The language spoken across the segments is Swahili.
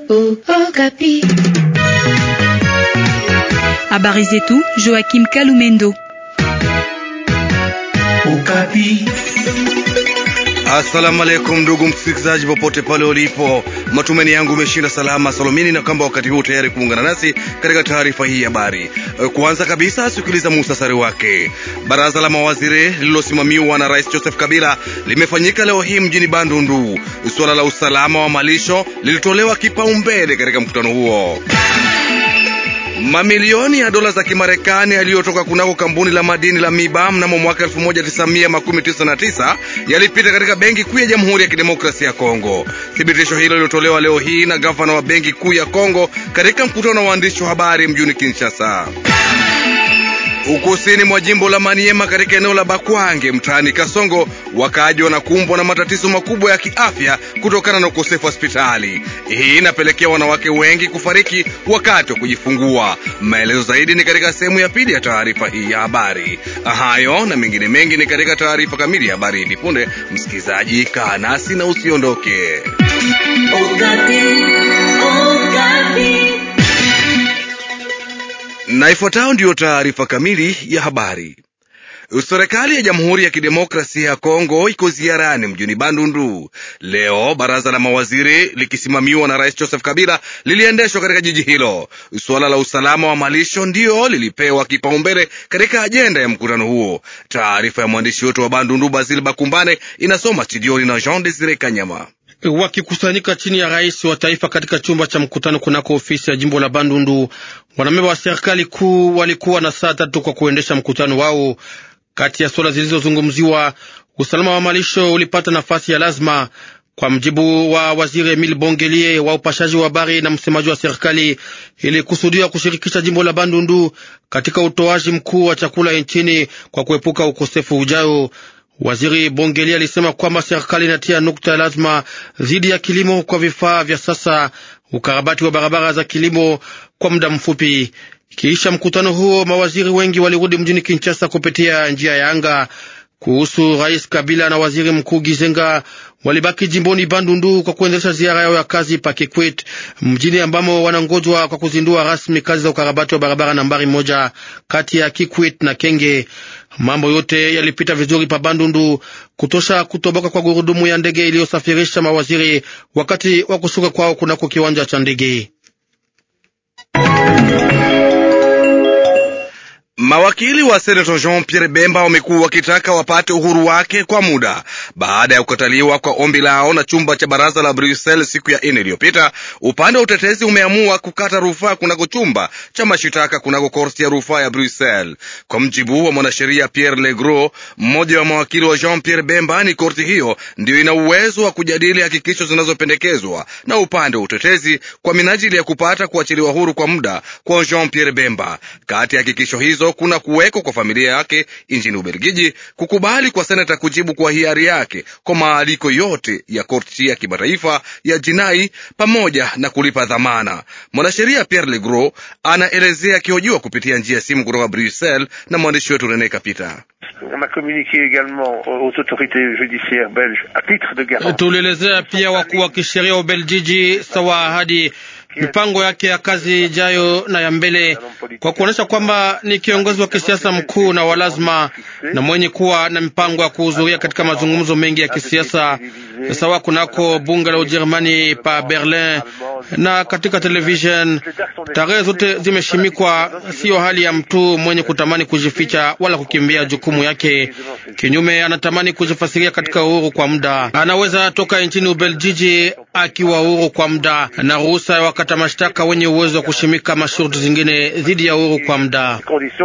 Habari zetu Joachim Kalumendo. Okapi. Asalamu alaikum ndugu msikilizaji, popote pale ulipo, matumaini yangu umeshinda salama salomini, na kwamba wakati huu tayari kuungana nasi katika taarifa hii ya habari. Kwanza kabisa, sikiliza muhtasari wake. Baraza la mawaziri lililosimamiwa na Rais Joseph Kabila limefanyika leo hii mjini Bandundu. Suala la usalama wa malisho lilitolewa kipaumbele katika mkutano huo. Mamilioni ya dola za Kimarekani yaliyotoka kunako kampuni la madini la Miba mnamo mwaka 1999 yalipita katika benki kuu ya Jamhuri ya Kidemokrasia ya Kongo. Thibitisho hilo lilitolewa leo hii na gavana wa benki kuu ya Kongo katika mkutano wa waandishi wa habari mjini Kinshasa. Ukusini mwa jimbo la Maniema katika eneo la Bakwange mtaani Kasongo, wakaaji wanakumbwa na matatizo makubwa ya kiafya kutokana na ukosefu wa hospitali. Hii inapelekea wanawake wengi kufariki wakati wa kujifungua. Maelezo zaidi ni katika sehemu ya pili ya taarifa hii ya habari. Hayo na mengine mengi ni katika taarifa kamili ya habari hivi punde. Msikilizaji, kaa nasi na usiondoke. Okapi, Okapi. Na ifuatayo ndiyo taarifa kamili ya habari. Serikali ya Jamhuri ya Kidemokrasia ya Kongo iko ziarani mjini Bandundu leo. Baraza la mawaziri likisimamiwa na Rais Joseph Kabila liliendeshwa katika jiji hilo. Suala la usalama wa malisho ndiyo lilipewa kipaumbele katika ajenda ya mkutano huo. Taarifa ya mwandishi wetu wa Bandundu Basil Bakumbane inasoma studioni na Jean Desire Kanyama. Wakikusanyika chini ya rais wa taifa katika chumba cha mkutano kunako ofisi ya jimbo la Bandundu, wanamemba wa serikali kuu walikuwa na saa tatu kwa kuendesha mkutano wao. Kati ya suala zilizozungumziwa, usalama wa malisho ulipata nafasi ya lazima. Kwa mjibu wa waziri Emil Bongelie wa upashaji wa habari na msemaji wa serikali, ili kusudiwa kushirikisha jimbo la Bandundu katika utoaji mkuu wa chakula nchini kwa kuepuka ukosefu ujao. Waziri Bongeli alisema kwamba serikali inatia nukta lazima dhidi ya kilimo kwa vifaa vya sasa, ukarabati wa barabara za kilimo kwa muda mfupi. Kisha mkutano huo, mawaziri wengi walirudi mjini Kinshasa kupitia njia ya anga. Kuhusu Rais Kabila na waziri mkuu Gizenga, walibaki jimboni Bandundu kwa kuendesha ziara yao ya kazi pa Kikwit, mjini ambamo wanangojwa kwa kuzindua rasmi kazi za ukarabati wa barabara nambari moja kati ya Kikwit na Kenge. Mambo yote yalipita vizuri pa Bandundu, kutosha kutoboka kwa gurudumu ya ndege iliyosafirisha mawaziri wakati wa kushuka kwao kunako kiwanja cha ndege. Mawakili wa Senator Jean Pierre Bemba wamekuwa wakitaka wapate uhuru wake kwa muda baada ya kukataliwa kwa ombi lao na chumba cha baraza la Brussels siku ya nne iliyopita. Upande wa utetezi umeamua kukata rufaa kunako chumba cha mashitaka kunako korti ya rufaa ya Brussels. Kwa mjibu wa mwanasheria Pierre Legros, mmoja wa mawakili wa Jean Pierre Bemba, ni korti hiyo ndiyo ina uwezo wa kujadili hakikisho zinazopendekezwa na upande wa utetezi kwa minajili ya kupata kuachiliwa huru kwa muda kwa Jean Pierre Bemba. Kati ya hakikisho hizo kuna kuweko kwa familia yake nchini Ubelgiji, kukubali kwa senata kujibu kwa hiari yake kwa maaliko yote ya korti ya kimataifa ya jinai pamoja na kulipa dhamana. Mwanasheria Pierre Legros anaelezea akihojiwa kupitia njia ya simu kutoka Bruxelles na mwandishi wetu Rene Kapita. Tulielezea pia wakuu wa kisheria wa Ubeljiji sawa ahadi mipango yake ya kazi ijayo na ya mbele, kwa kuonyesha kwamba ni kiongozi wa kisiasa mkuu na walazima na mwenye kuwa na mipango ya kuhudhuria katika mazungumzo mengi ya kisiasa, sawa kunako bunge la Ujerumani pa Berlin na katika television. Tarehe zote zimeshimikwa, siyo hali ya mtu mwenye kutamani kujificha wala kukimbia jukumu yake. Kinyume, anatamani kujifasiria katika uhuru kwa muda. Anaweza toka nchini Ubeljiji akiwa uhuru kwa muda na ruhusa ya wakata mashtaka wenye uwezo wa kushimika masharti zingine dhidi ya uhuru kwa muda.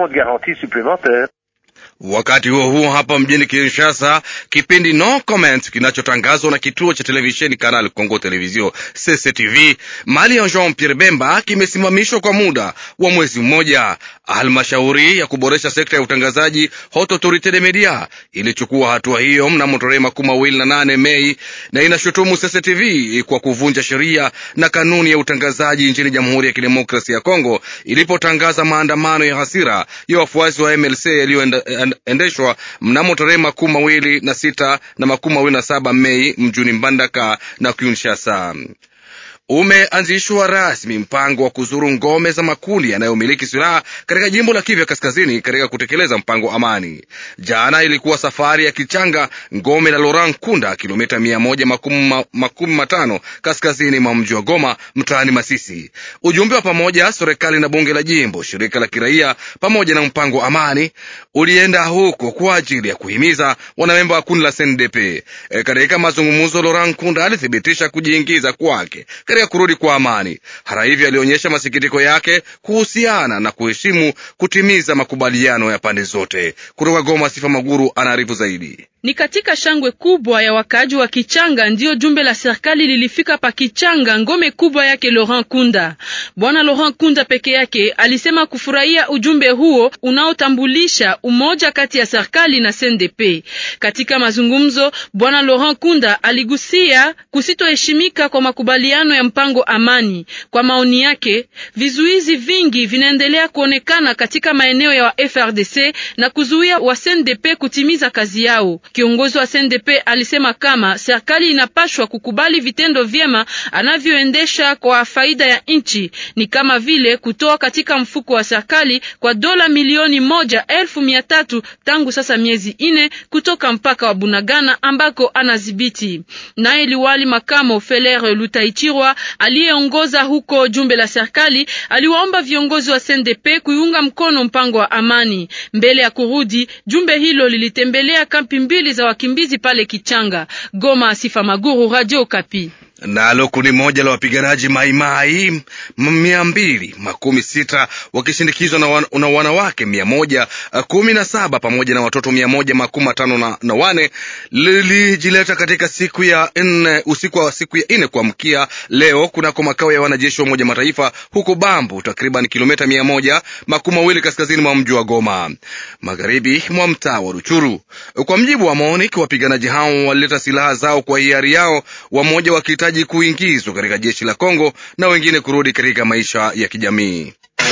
Wakati huo huo, hapa mjini Kinshasa, kipindi No Comment kinachotangazwa na kituo cha televisheni Canal Congo Television CCTV mali ya Jean Pierre Bemba kimesimamishwa kwa muda wa mwezi mmoja. Halmashauri ya kuboresha sekta ya utangazaji Haute Autorite de Media ilichukua hatua hiyo mnamo tarehe makumi mawili na nane Mei na inashutumu CCTV kwa kuvunja sheria na kanuni ya utangazaji nchini Jamhuri ya Kidemokrasia ya Kongo ilipotangaza maandamano ya hasira ya wafuasi wa MLC yaliyoendeshwa mnamo tarehe makumi mawili na sita na makumi mawili na saba Mei mjini Mbandaka na Kinshasa. umeanzishwa rasmi mpango wa kuzuru ngome za makundi yanayomiliki silaha katika jimbo la Kivu Kaskazini katika kutekeleza mpango wa amani. Jana ilikuwa safari ya Kichanga, ngome la Laurent Kunda, kilomita mia moja makumi, makumi matano kaskazini mwa mji wa Goma, mtaani Masisi. Ujumbe wa pamoja serikali na bunge la jimbo, shirika la kiraia pamoja na mpango wa amani ulienda huko kwa ajili ya kuhimiza wanamemba wa kundi la CNDP. E, katika mazungumzo Laurent Kunda alithibitisha kujiingiza kwake katika kurudi kwa amani. Hata hivyo, alionyesha masikitiko yake kuhusiana na kuheshimu kutimiza makubaliano ya pande zote. Kutoka Goma, Sifa Maguru anaarifu zaidi. Ni katika shangwe kubwa ya wakaaji wa Kichanga ndiyo jumbe la serikali lilifika pa Kichanga, ngome kubwa yake Laurent Kunda. Bwana Laurent Kunda peke yake alisema kufurahia ujumbe huo unaotambulisha umoja kati ya serikali na CNDP. Katika mazungumzo, bwana Laurent Kunda aligusia kusitoheshimika kwa makubaliano ya mpango amani. Kwa maoni yake, vizuizi vingi vinaendelea kuonekana katika maeneo ya wa FRDC na kuzuia wa CNDP kutimiza kazi yao. Kiongozi wa CNDP alisema kama serikali inapashwa kukubali vitendo vyema anavyoendesha kwa faida ya nchi, ni kama vile kutoa katika mfuko wa serikali kwa dola milioni moja elfu mia tatu tangu sasa miezi ine kutoka mpaka wa Bunagana ambako anadhibiti. Naye liwali makamo Feler Lutaichirwa aliyeongoza huko jumbe la serikali aliwaomba viongozi wa CNDP kuiunga mkono mpango wa amani. Mbele ya kurudi, jumbe hilo lilitembelea kampi mbili za wakimbizi pale Kichanga. Goma, Sifa Maguru, Radio Kapi. Nalo kundi moja la wapiganaji maimai mia mbili makumi sita wakishindikizwa na, wan, na wanawake mia moja kumi na saba pamoja na watoto mia moja makumi matano na, na wane lilijileta katika siku ya nne usiku wa siku ya nne kuamkia leo kunako makao ya wanajeshi wa Umoja Mataifa huko Bambu, takriban kilomita mia moja makumi mawili kaskazini mwa mji wa Goma, magharibi mwa mtaa wa Ruchuru. Kwa mjibu wa MONUC, wapiganaji hao walileta silaha zao kwa hiari yao, wamoja wakihitaji kuingizwa katika jeshi la Kongo na wengine kurudi katika maisha ya kijamii.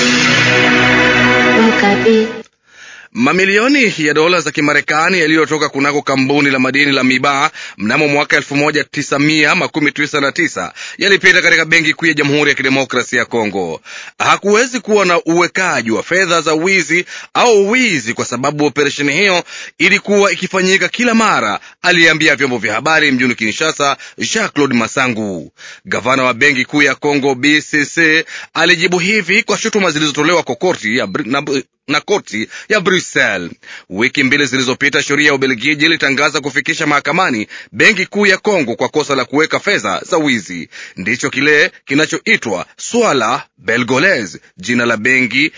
Mamilioni ya dola za Kimarekani yaliyotoka kunako kampuni la madini la Mibaa mnamo mwaka elfu moja tisa mia makumi tisa na tisa yalipita katika benki kuu ya Jamhuri ya Kidemokrasia ya Kongo. Hakuwezi kuwa na uwekaji wa fedha za wizi au wizi, kwa sababu operesheni hiyo ilikuwa ikifanyika kila mara, aliyeambia vyombo vya habari mjini Kinshasa Jacques Claude Masangu. Gavana wa benki kuu ya Kongo BCC alijibu hivi kwa shutuma zilizotolewa kwa korti ya na, na koti ya Brussels. Wiki mbili zilizopita, sheria ya Ubelgiji ilitangaza kufikisha mahakamani benki kuu ya Kongo kwa kosa la kuweka fedha za wizi. Ndicho kile kinachoitwa swala Belgolese, jina la benki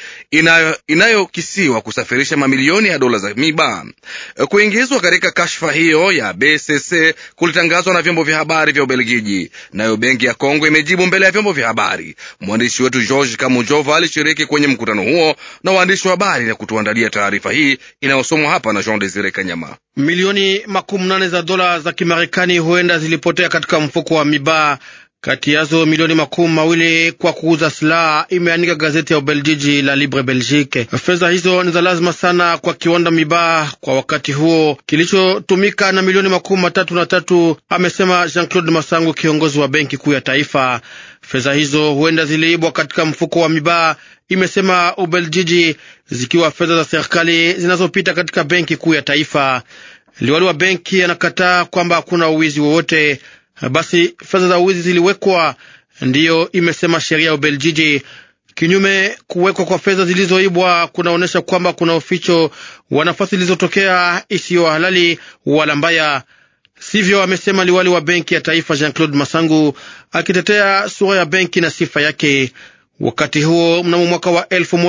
inayokisiwa inayo kusafirisha mamilioni ya dola za miba. Kuingizwa katika kashfa hiyo ya BCC kulitangazwa na vyombo vya habari vya Ubelgiji, nayo benki ya Kongo imejibu mbele ya vyombo vya habari. Mwandishi wetu George Kamujova alishiriki kwenye mkutano huo na waandishi wa habari na kutuandalia taarifa hii inayosomwa hapa na Jean Desire Kanyama. Milioni makumi nane za dola za Kimarekani huenda zilipotea katika mfuko wa Mibaa, kati yazo milioni makumi mawili kwa kuuza silaha, imeandika gazeti ya Ubeljiji la Libre Belgique. Fedha hizo ni za lazima sana kwa kiwanda Mibaa kwa wakati huo kilichotumika na milioni makumi matatu na tatu, amesema Jean Claude Masangu, kiongozi wa benki kuu ya taifa. Fedha hizo huenda ziliibwa katika mfuko wa Mibaa, imesema Ubeljiji, zikiwa fedha za serikali zinazopita katika benki kuu ya taifa. Liwali wa benki anakataa kwamba hakuna uwizi wowote. Basi fedha za uwizi ziliwekwa, ndiyo imesema sheria ya Ubeljiji. Kinyume, kuwekwa kwa fedha zilizoibwa kunaonyesha kwamba kuna uficho wa nafasi zilizotokea isiyo halali wala mbaya. Sivyo, amesema liwali wa benki ya taifa Jean Claude Masangu akitetea sura ya benki na sifa yake. Wakati huo mnamo mwaka wa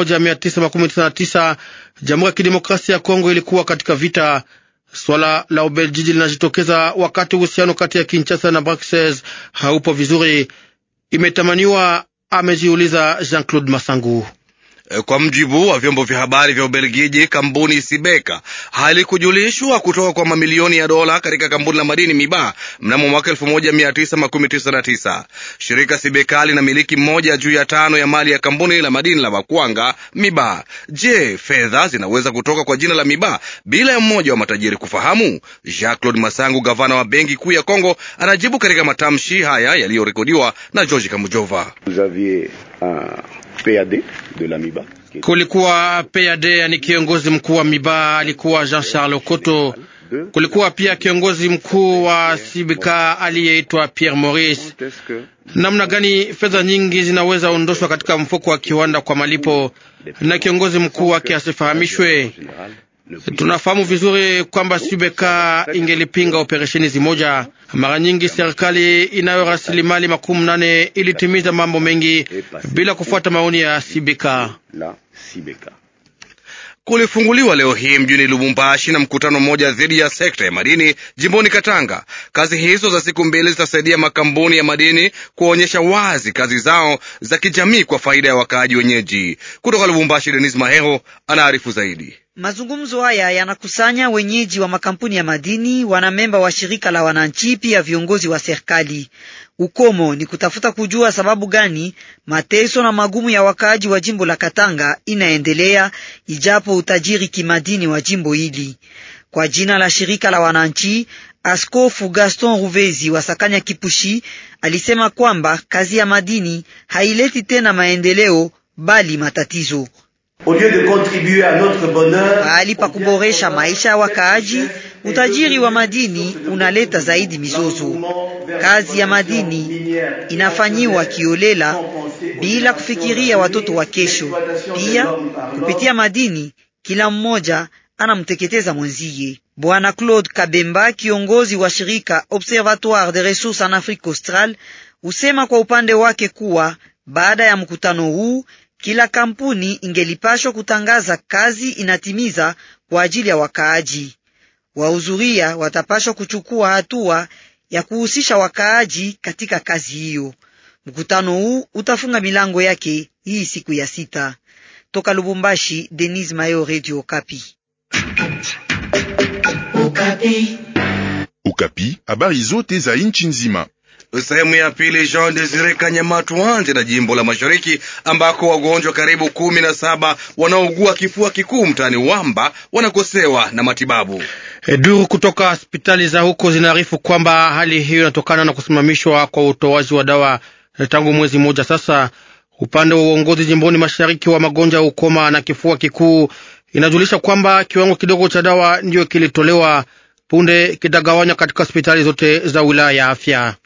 1999 Jamhuri ya Kidemokrasia ya Kongo ilikuwa katika vita. Swala la Ubeljiji linajitokeza wakati uhusiano kati ya Kinshasa na Bruxelles haupo vizuri, imetamaniwa, amejiuliza Jean Claude Masangu. Kwa mjibu wa vyombo vya habari vya Ubelgiji, kampuni Sibeka halikujulishwa kutoka kwa mamilioni ya dola katika kampuni la madini Miba mnamo mwaka 1999. Shirika Sibeka linamiliki mmoja juu ya tano ya mali ya kampuni la madini la Bakwanga Miba. Je, fedha zinaweza kutoka kwa jina la Miba bila ya mmoja wa matajiri kufahamu? Jacques Claude Masangu, gavana wa benki kuu ya Kongo, anajibu katika matamshi haya yaliyorekodiwa na George Kamujova. Kulikuwa PAD, ni kiongozi mkuu wa Miba alikuwa Jean Charles Okoto. Kulikuwa pia kiongozi mkuu wa Sibika aliyeitwa Pierre Maurice. Namna gani fedha nyingi zinaweza ondoshwa katika mfuko wa kiwanda kwa malipo na kiongozi mkuu wake asifahamishwe? Tunafahamu vizuri kwamba Sibeka ingelipinga operesheni zimoja. Mara nyingi serikali inayo rasilimali makumi nane ilitimiza mambo mengi bila kufuata maoni ya Sibeka. Kulifunguliwa leo hii mjini Lubumbashi na mkutano mmoja dhidi ya sekta ya madini jimboni Katanga. Kazi hizo za siku mbili zitasaidia makampuni ya madini kuonyesha wazi kazi zao za kijamii kwa faida ya wakaaji wenyeji. Kutoka Lubumbashi, Denis Mahero anaarifu zaidi. Mazungumzo haya yanakusanya wenyeji wa makampuni ya madini, wanamemba wa shirika la wananchi, pia viongozi wa serikali. Ukomo ni kutafuta kujua sababu gani mateso na magumu ya wakaaji wa jimbo la Katanga inaendelea ijapo utajiri kimadini wa jimbo hili. Kwa jina la shirika la wananchi, Askofu Gaston Ruvezi wa Sakanya Kipushi alisema kwamba kazi ya madini haileti tena maendeleo bali matatizo. Pahali pa kuboresha maisha ya wakaaji, utajiri wa madini unaleta zaidi mizozo. Kazi ya madini inafanyiwa kiolela bila kufikiria watoto wa kesho. Pia kupitia madini kila mmoja anamteketeza mwenziye. Bwana Claude Kabemba, kiongozi wa shirika Observatoire des Ressources en Afrique Australe, husema kwa upande wake kuwa baada ya mkutano huu kila kampuni ingelipashwa kutangaza kazi inatimiza kwa ajili ya wakaaji. Wahudhuria watapashwa kuchukua hatua ya kuhusisha wakaaji katika kazi hiyo. Mkutano huu utafunga milango yake hii siku ya sita. Toka Lubumbashi, Denis Mayo, Radio Okapi. Okapi. Okapi, habari zote za nchi nzima. Sehemu ya pili. Jean Desire Kanyama, tuanze na jimbo la Mashariki ambako wagonjwa karibu kumi na saba wanaougua kifua kikuu mtaani Wamba wanakosewa na matibabu. E, duru kutoka hospitali za huko zinaarifu kwamba hali hiyo inatokana na kusimamishwa kwa utoaji wa dawa e, tangu mwezi mmoja sasa. Upande wa uongozi jimboni mashariki wa magonjwa ya ukoma na kifua kikuu inajulisha kwamba kiwango kidogo cha dawa ndiyo kilitolewa punde kitagawanywa katika hospitali zote za wilaya ya afya.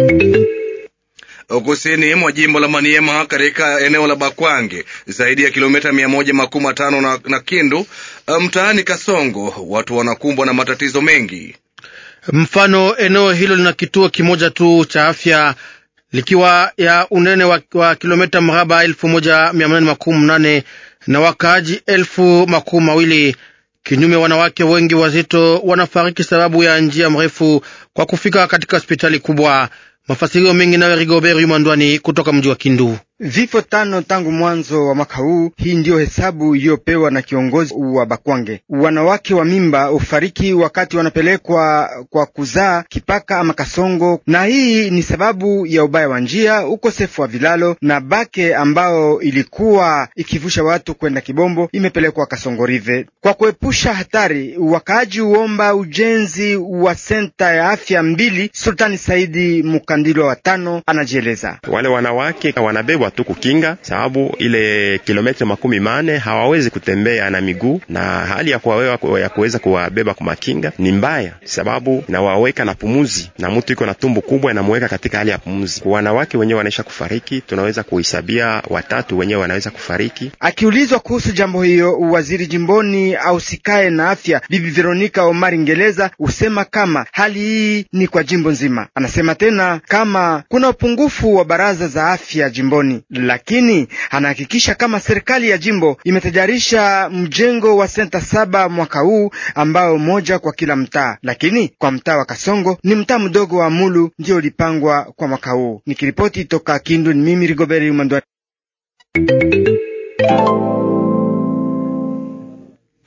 Kusini mwa jimbo la Maniema katika eneo la Bakwange, zaidi ya kilomita mia moja makumi matano na, na Kindu mtaani Kasongo, watu wanakumbwa na matatizo mengi. Mfano, eneo hilo lina kituo kimoja tu cha afya likiwa ya unene wa, wa kilomita mraba elfu moja mia nane makumi nane na wakaaji elfu makumi mawili. Kinyume, wanawake wengi wazito wanafariki sababu ya njia mrefu kwa kufika katika hospitali kubwa. Mafasirio mengi nayo Rigobert Yumandwani kutoka mji wa Kindu. Vifo tano tangu mwanzo wa mwaka huu. Hii ndiyo hesabu iliyopewa na kiongozi wa Bakwange. Wanawake wa mimba hufariki wakati wanapelekwa kwa kuzaa Kipaka ama Kasongo, na hii ni sababu ya ubaya wa njia, ukosefu wa vilalo na Bake ambao ilikuwa ikivusha watu kwenda Kibombo imepelekwa Kasongo Rive. Kwa kuepusha hatari, wakaaji huomba ujenzi wa senta ya afya mbili. Sultani Saidi Mukandilwa wa tano anajieleza. Wale wanawake wanabebwa tu kukinga, sababu ile kilomita makumi mane hawawezi kutembea na miguu, na hali ya kuwawewa ya kuweza kuwabeba kwa makinga ni mbaya, sababu nawaweka na pumuzi, na mtu iko na tumbo kubwa inamweka katika hali ya pumuzi. Wanawake wenyewe wanaisha kufariki, tunaweza kuhesabia watatu wenyewe wanaweza kufariki. Akiulizwa kuhusu jambo hiyo, waziri jimboni ausikae na afya Bibi Veronica Omari Ngeleza husema kama hali hii ni kwa jimbo nzima. Anasema tena kama kuna upungufu wa baraza za afya jimboni lakini anahakikisha kama serikali ya jimbo imetajarisha mjengo wa senta saba mwaka huu ambao moja kwa kila mtaa, lakini kwa mtaa wa Kasongo ni mtaa mdogo wa Mulu ndio ulipangwa kwa mwaka huu. Nikiripoti toka Kindu, ni mimi Rigoberi Umandwa.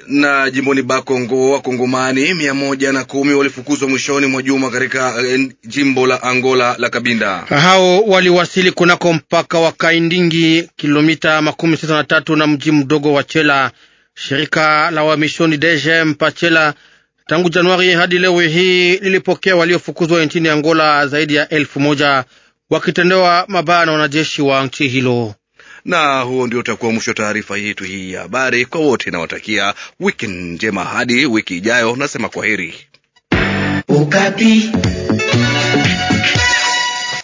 Na jimboni Bakongo, wakongomani mia moja na kumi walifukuzwa mwishoni mwa juma katika eh, jimbo la Angola la Kabinda. Hao waliwasili kunako mpaka wa Kaindingi, kilomita makumi sita na tatu na mji mdogo wa Chela. Shirika la wamishoni DGM Pachela tangu Januari hadi leo hii lilipokea waliofukuzwa nchini Angola zaidi ya elfu moja wakitendewa mabaya na wanajeshi wa nchi hilo. Na huo ndio utakuwa mwisho wa taarifa yetu hii ya habari. Kwa wote nawatakia wiki njema hadi wiki ijayo, nasema kwaheri. Okapi.